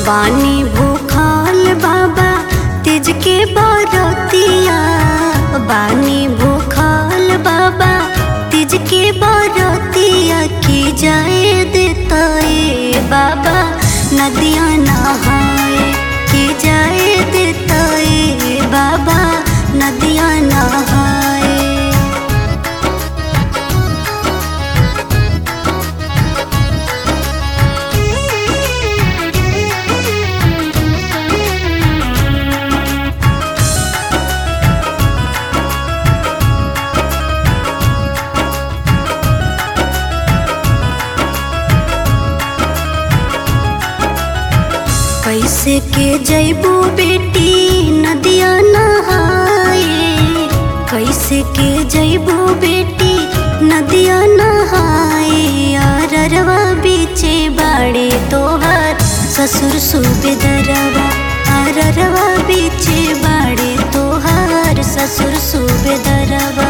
बानी भूखल बाबा तिज के बरतिया बानी भूखल बाबा तिज के बरतिया की जाए देता ए बाबा नदिया नहाए की जाए देता ए बाबा नदिया नहाए कैसे के जैबू बेटी नदिया नहाए कैसे के जैबू बेटी नदिया नहाए अररवा बीचे बाड़े तोहर ससुर सुबेदरवा अररवा बीचे बाड़े तोहर ससुर सुबेदरवा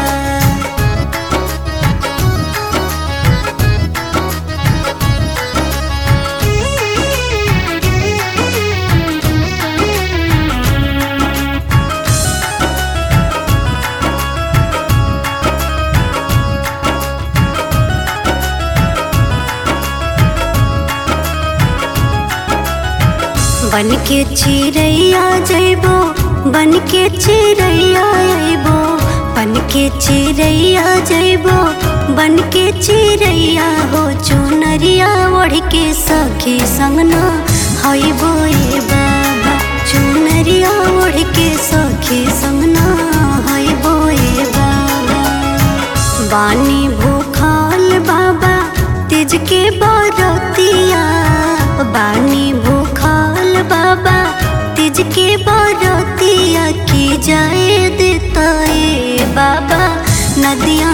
बन के चिड़ैया जैबो बन के चिड़ैया अइबो बन के चिड़ैया जैबो बन के चिड़ैया हो चुनरिया ओढ़ के सखी संगना हइबो ए बाबा चुनरिया ओढ़ के सखी संगना हइबो ए बाबा बानी भूखल बाबा तिज के बरतिया बानी भूखल बाबा तिज के बरतिया की जाए देता ए बाबा नदिया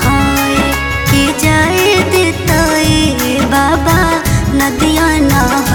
नहाए की जाए देता ए बाबा नदिया नहाए